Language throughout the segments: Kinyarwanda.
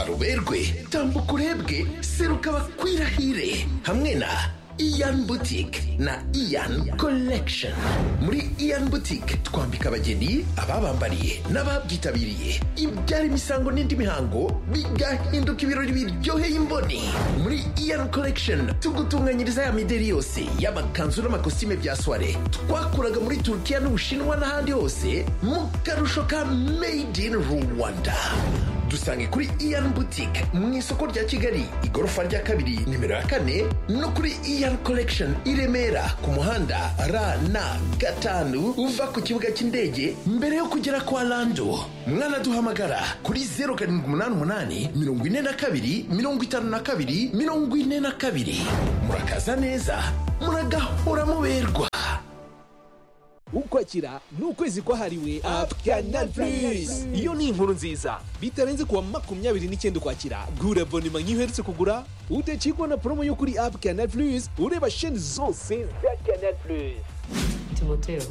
ruberwe tambuka urebwe seruka bakwirahire hamwe na Ian Boutique na Ian Collection muri Ian Boutique twambika abageni ababambariye n'ababyitabiriye ibyara imisango n'indi mihango bigahinduka ibirori biryoheye imboni muri Ian Collection tugutunganyiriza ya mideri yose y'amakanzu n'amakositime bya soirée twakuraga muri Turkiya n'Ubushinwa n'ahandi hose mu karusho ka Made in Rwanda dusange kuri Ian Boutique mu isoko rya Kigali igorofa rya kabiri nimero ya kane no kuri Ian Collection i Remera ku muhanda RN gatanu uva ku kibuga cy'indege mbere yo kugera kwa Lando mwana duhamagara kuri 0788 42 52 42 murakaza neza muragahora muberwa ukwakira ni ukwezi kwahariwe apu kanari purizi iyo ni inkuru nziza bitarenze kuwa makumyabiri n'icyenda ukwakira gura abonema nk'iyo uherutse kugura udacikwa na promo yo kuri apu kanari purizi ureba sheni zose za kanari purizi timoteo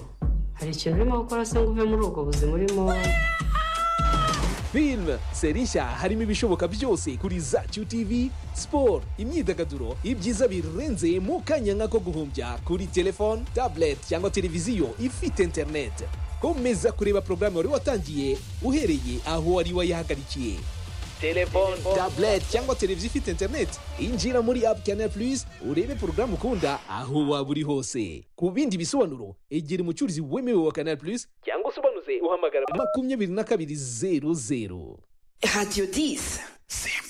hari ikintu urimo gukora se ngo uve muri ubwo buzima urimo filime seri nshya harimo ibishoboka byose kuri za QTV siporo imyidagaduro ibyiza birenze mu kanya nk'ako guhumbya kuri telefone tablet cyangwa televiziyo ifite interineti komeza kureba porogaramu wari watangiye uhereye aho wari wayihagarikiye telefone tablet cyangwa televiziyo ifite interineti injira muri apu kanari purizi urebe porogaramu ukunda aho waba uri hose ku bindi bisobanuro egera umucuruzi wemewe wa kanari purizi cyangwa usobanuze uhamagara makumyabiri na kabiri zeru zeru Radio 10.